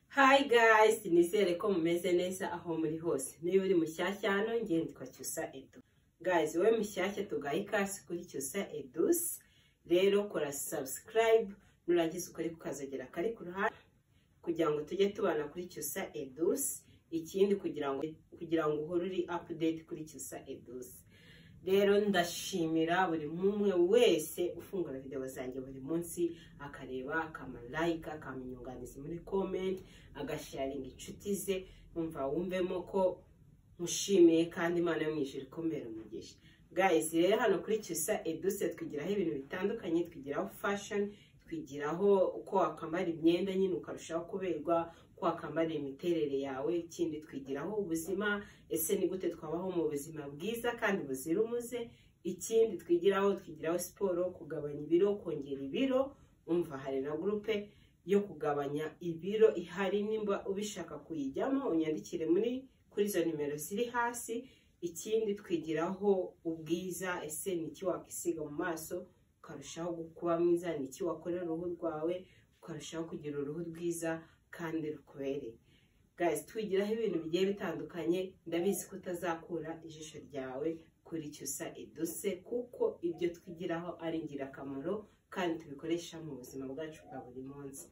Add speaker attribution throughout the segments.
Speaker 1: hayi gayisi nizere ko mumeze neza aho muri hose niba uri mushyashya hano ngendwa cyusa edu gayizi wowe mushyashya tugaye ikasi kuri cyusa edusi rero kora sabusikarayibu nurangiza ukore kukazagera kari ku ruhande kugira ngo tujye tubana kuri cyusa edusi ikindi kugira ngo kugira ngo uhore uri apudeti kuri cyusa edusi rero ndashimira buri umwe wese ufungura videwo zanjye buri munsi akareba akamarayika akamenyunganiza muri komenti agasharinga inshuti ze wumva wumvemo ko mushimiye kandi imana yo mu ijoro ikomera umugisha guys rero hano kuri cyusa eduse twigiraho ibintu bitandukanye twigiraho fashoni twigiraho uko wakambara imyenda nyine ukarushaho kuberwa uko wakambara imiterere yawe ikindi twigiraho ubuzima ese ni gute twabaho mu buzima bwiza kandi buzira umuze ikindi twigiraho twigiraho siporo kugabanya ibiro kongera ibiro umva hari na gurupe yo kugabanya ibiro ihari nimba ubishaka kuyijyamo unyandikire muri kuri izo nimero ziri hasi ikindi twigiraho ubwiza ese ni iki wakisiga mu maso ukarushaho kuba mwiza ni iki wakorera uruhu rwawe ukarushaho kugira uruhu rwiza kandi rukubereye guys twigiraho ibintu bigiye bitandukanye ndabizi ko utazakura ijisho ryawe kuri cyusa eduse kuko ibyo twigiraho ari ingirakamaro kandi tubikoresha mu buzima bwacu bwa buri munsi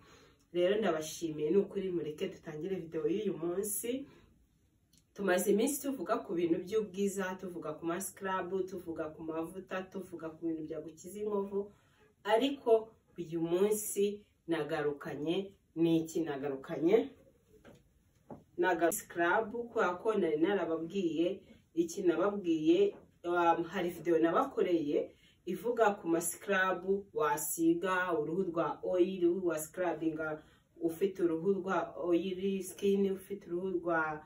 Speaker 1: rero ndabashimiye ni ukuri mureke dutangire videwo y'uyu munsi tumaze iminsi tuvuga ku bintu by'ubwiza tuvuga ku masikarabu tuvuga ku mavuta tuvuga ku bintu byagukiza inkovu ariko uyu munsi nagarukanye n'iki nagarukanye sikarabu kubera ko nari narababwiye iki nababwiye um, hari videwo nabakoreye ivuga ku masikarabu wasiga uruhu rwa oyiri wasikarabinga ufite uruhu rwa oyiri sikini ufite uruhu rwa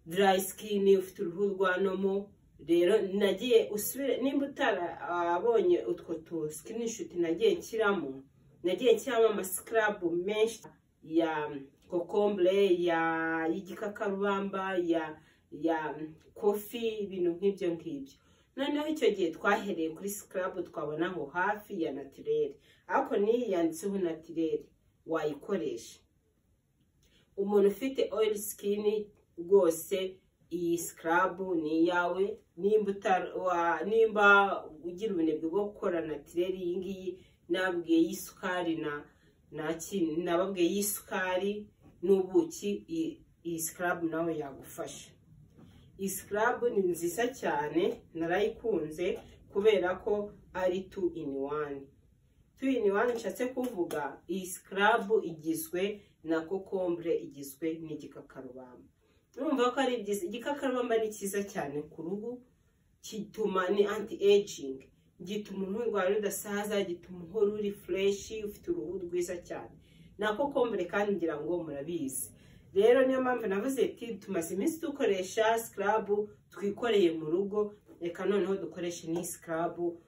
Speaker 1: dry skin ufite uruhu rwa nomo rero nagiye usubire nimba utarabonye utwo tu screenshot nagiye nshyiramo nagiye nshyiramo amasikarabu menshi ya kokombure ya y'igikakarubamba ya ya kofi ibintu nk'ibyo ngibyo noneho icyo gihe twahereye kuri sikarabu twabona aho hafi ya natirere ariko n'iyi yanditseho natirere wayikoresha umuntu ufite oyiri sikini rwose iyi sikarabu ni iyawe nimba ugira ubunebwe bwo gukora natirere iyi ngiyi nababwiye y'isukari nababwiye y'isukari n'ubuki iyi sikarabu nawe yagufasha iyi sikarabu ni nziza cyane narayikunze kubera ko ari tu ini wani tu ini wani nshatse kuvuga iyi sikarabu igizwe na kokombure igizwe n'igikakarubamba urumva ko ari byiza igikakarubamba ni cyiza cyane ku ruhu gituma ni anti ejingi gituma uruhu rwawe rudasaza gituma uhora uri fureshi ufite uruhu rwiza cyane na kokombure kandi ngira ngo murabizi rero niyo mpamvu navuze ati tumaze iminsi dukoresha sikarabu twikoreye mu rugo reka noneho dukoreshe n'iyi sikarabu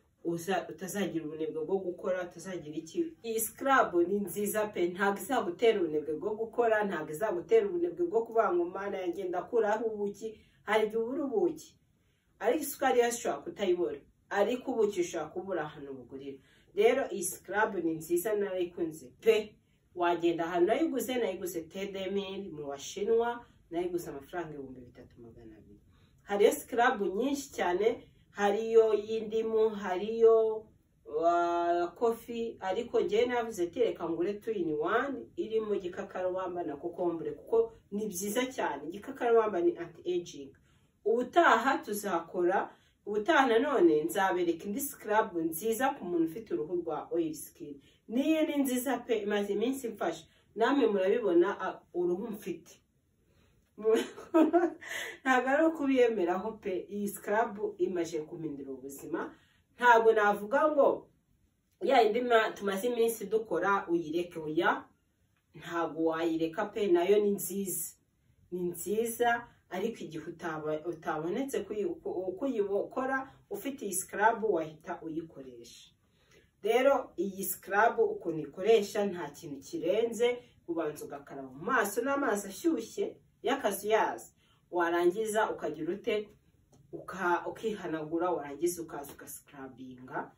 Speaker 1: utazagira ubunebwe bwo gukora utazagira iki iyi sikarabu ni nziza pe ntabwo izagutera ubunebwe bwo gukora ntabwo izagutera ubunebwe bwo kubanguma yagenda akuraho ubuki hari igihe ubura ubuki ariko isukari yo ushobora kutayibura ariko ubuki ushobora kubura ahantu bugurira rero iyi sikarabu ni nziza narayikunze pe wagenda ahantu nayiguze nayiguze tedemiri mu bashinwa nayiguze amafaranga ibihumbi bitatu magana abiri hariyo sikarabu nyinshi cyane hariyo y'indimu hariyo kofi ariko njyewe navuze ati reka ngure tuyini wani irimo igikakarubamba na kokombure kuko ni byiza cyane igikakarubamba ni anti ejingi ubutaha tuzakora ubutaha nanone nzabereka indi sikarabu nziza ku muntu ufite uruhu rwa oyiri sikini niyo ni nziza pe imaze iminsi mfasha namwe murabibona uruhu mfite ntabwo ari ukubiyemeraho pe iyi sikarabu imaze kumindira ubuzima ntabwo navuga ngo ya indi tumaze iminsi dukora uyireke uya ntabwo wayireka pe nayo ni nziza ni nziza ariko igihe utabonetse uko uyikora ufite iyi sikarabu wahita uyikoresha rero iyi sikarabu ukuntu ikoresha nta kintu kirenze ubanza ugakaraba mu maso n'amazi ashyushye y'akazuyazi warangiza ukagira ute ukihanagura warangiza ukaza ugasikarabinga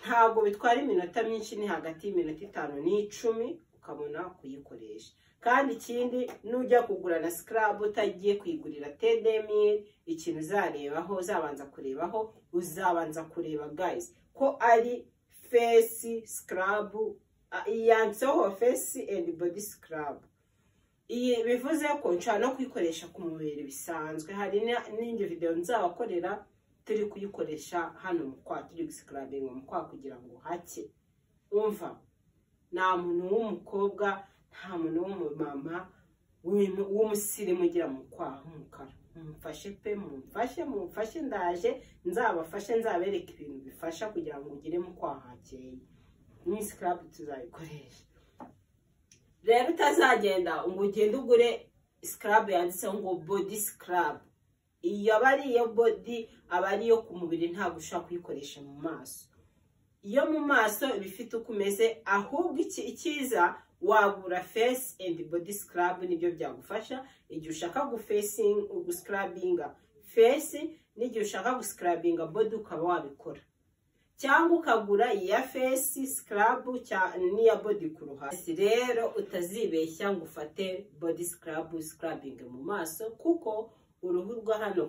Speaker 1: ntabwo bitwara iminota myinshi ni hagati y'iminota itanu n'icumi ukabona kuyikoresha kandi ikindi nujya kugura na sikarabu utagiye kuyigurira tedemiri ikintu uzarebaho uzabanza kurebaho uzabanza kureba gayizi ko ari fesi sikarabu yanditseho fesi endi bodi sikarabu iyi bivuze ko nshobora no kuyikoresha ku mubiri bisanzwe hari n'indi videwo nzabakorera turi kuyikoresha hano mu kwa turi gusikarabinga mu kwa kugira ngo hake umva nta muntu w'umukobwa nta muntu w'umumama w'umusirimu ugira mu kwa h'umukara mumfashe pe mumfashe mumfashe ndaje nzabafashe nzabereka ibintu bifasha kugira ngo ugire mu kwa hakeye ni sikarabu tuzayikoresha rero utazagenda ngo ugende ugure sikarabu yanditseho ngo bodi sikarabu iyo aba ari iyo bodi aba ari iyo ku mubiri ntabwo ushobora kuyikoresha mu maso iyo mu maso iba ifite uko umeze ahubwo icyiza wagura fesi endi bodi sikarabu nibyo byagufasha igihe ushaka gusikarabinga fesi n'igihe ushaka gusikarabinga bodi ukaba wabikora cyangwa ukagura iya fesi sikarabu n'iya bodi ku ruhande rero utazibeshya ngo ufate bodi sikarabu sikarabinge mu maso kuko uruhu rwa hano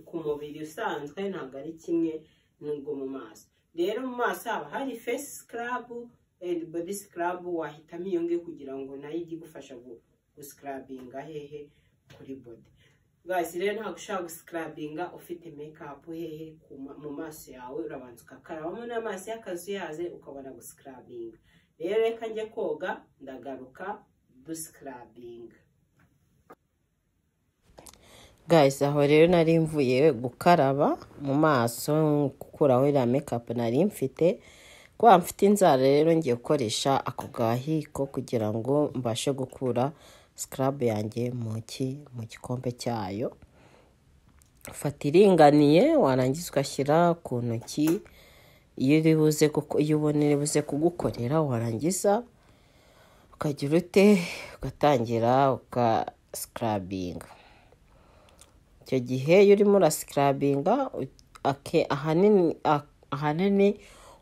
Speaker 1: ku mubiri usanzwe ntabwo ari kimwe n'urwo mu maso rero mu maso haba hari fesi sikarabu endi bodi sikarabu wahitamo iyo ngiyo kugira ngo nayo ijye igufasha gusikarabinga hehe kuri bodi bwasi rero ntabwo ushobora gusikarabinga ufite mekapu hehe mu maso yawe urabanza ugakarabamo n'amazi y'akazuyaze ukabona gusikarabinga rero reka njye koga ndagaruka dusikarabinga
Speaker 2: guys aho rero nari mvuye gukaraba mu maso gukuraho iriya mekapu nari mfite kuba mfite inzara rero ngiye gukoresha ako gahiko kugira ngo mbashe gukura sikarabu yanjye mu gikombe cyayo fata iringaniye warangiza ugashyira ku ntoki iyo ubona iri buze kugukorera warangiza ukagira ute ugatangira ukasikarabinga icyo gihe iyo urimo urasikarabinga ahanini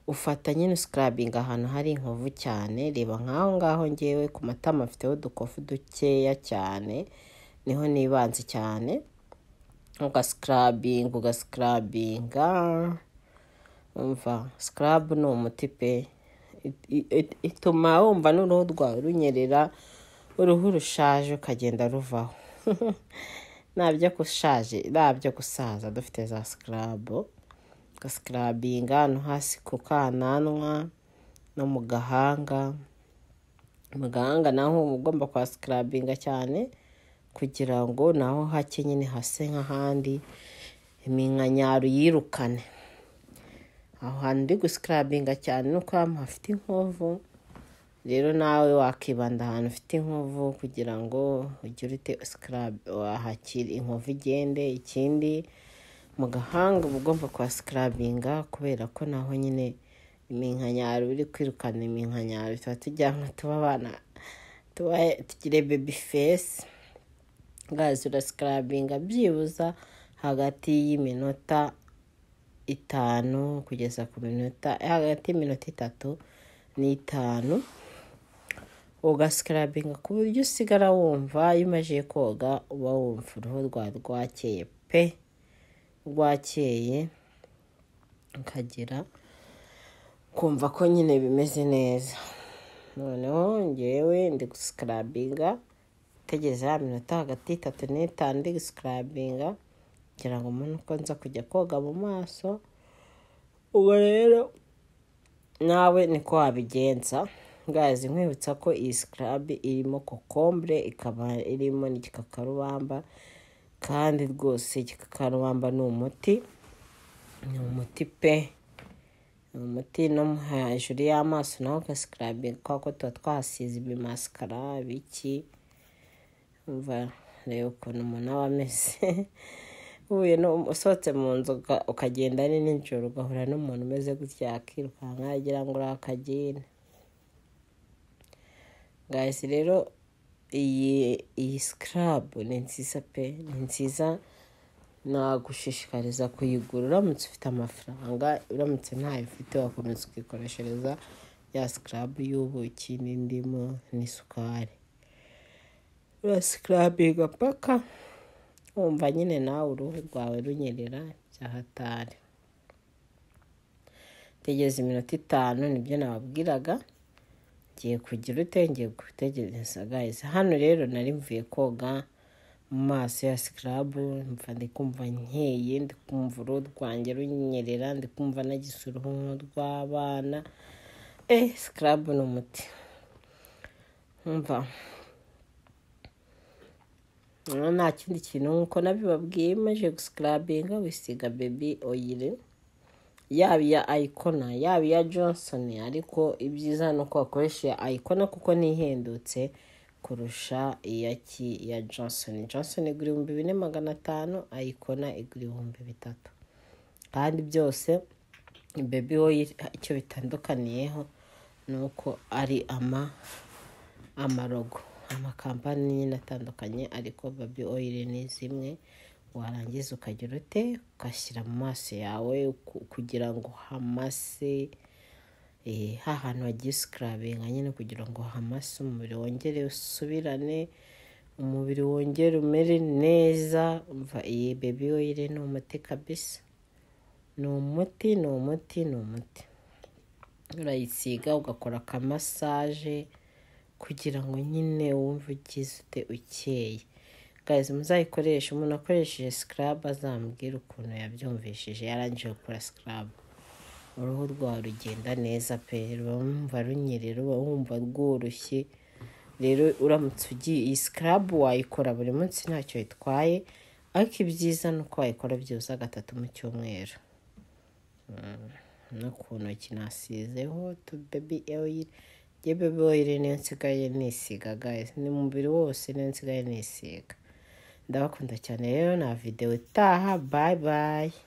Speaker 2: ufata nyine usikarabinga ahantu hari inkovu cyane reba nk'aho ngaho ngewe ku matama afiteho udukofu dukeya cyane niho nibanze cyane ugasikarabinga ugasikarabinga umva sikarabu ni umuti pe ituma wumva n'uruhu rwawe runyerera uruhu rushaje ukagenda ruvaho nabyo gushaje nabyo gusaza dufite za sikarabu gasikarabinga no hasi ku kananwa no mu gahanga mu gahanga naho uba ugomba kwasikarabinga cyane kugira ngo naho hake nyine hase nk'ahandi iminkanyaru yirukane aho hantu uri gusikarabinga cyane ni uko ahantu hafite inkovu rero nawe wakibanda ahantu ufite inkovu kugira ngo ugire ute wahakira inkovu igende ikindi mu gahanga uba ugomba kwasikarabinga kubera ko naho nyine iminkanyaro uri kwirukana iminkanyaro tuba tujyana tuba abana tugire bebi fesi gazi urasikarabinga byibuza hagati y'iminota itanu kugeza ku minota hagati y'iminota itatu n'itanu ugasikarabinga ku buryo usigara wumva iyo umajije koga uba wumva uruhu rwawe rwakeye pe rwakeye ukagira kumva ko nyine bimeze neza noneho ngewe ndi gusikarabinga utegereza ya minota hagati y'itatu n'itanu ndi gusikarabinga kugira ngo umuntu uko nza kujya koga mu maso ubwo rero nawe niko wabigenza gazi nkwibutsa ko iyi sikarabi irimo kokombure ikaba irimo n'igikakarubamba kandi rwose igikakarubamba ni umuti ni umuti pe ni umuti no hejuru y'amaso naho ugasikarabinga kubera ko tuba twahasize ibimasikara biki umva reba ukuntu umuntu aba ameze uhuye usohotse mu nzu ukagenda ari nijoro ugahura n'umuntu umeze gutya yakirukanka yagira ngo uri akagine gahise rero iyi sikarabu ni nziza pe ni nziza nagushishikariza kuyigura uramutse ufite amafaranga uramutse ntayo ufite wakomeza ukikoreshereza
Speaker 1: ya sikarabu y'ubuki n'indimu n'isukari urasikarabiga paka wumva nyine nawe uruhu rwawe runyerera byahatari tegeza iminota itanu nibyo nababwiraga ngiye kugira utenge gutegereza gahise hano rero nari mvuye koga mu maso ya sikarabu mva ndi kumva nkeye ndi kumva uruhu rwanjye runyerera ndi kumva nagize uruhu nk'urw'abana eh sikarabu ni umuti mva nta kindi kintu nk'uko nabibabwiye maze gusikarabinga wisiga bebi oyire yaba iya ayikona yaba iya johnson ariko ibyiza ni uko wakoresha iya ayikona kuko nihendutse kurusha iya ki ya johnson johnson igura ibihumbi bine magana atanu ayikona igura ibihumbi bitatu kandi byose bebi oyire icyo bitandukaniyeho ni uko ari ama amarogo amakampani nyine atandukanye ariko babi oyire ni zimwe warangiza ukagira ute ugashyira mu maso yawe kugira ngo hamase hantu hagiye sikarabinga nyine kugira ngo hamase umubiri wongere usubirane umubiri wongere umere neza umva iyi bebi oyire ni umuti kabisa ni umuti ni umuti ni umuti urayisiga ugakora akamasaje kugira ngo nyine wumve ugize ute ukeye guys muzayikoreshe umuntu akoresheje sikarabu azambwira ukuntu yabyumvishije yarangije gukora sikarabu uruhu rwawe rugenda neza pe ruba wumva runyerera uba wumva rworoshye rero uramutse ugiye iyi sikarabu wayikora buri munsi ntacyo bitwaye ariko ibyiza ni uko wayikora byibuze gatatu mu cyumweru no ku ntoki nasizeho tu bebi eyiri yewe boyire niyo nsigaye nisiga guys ni umubiri wose niyo nsigaye nisiga ndabakunda cyane rero na videwo itaha bayi bayi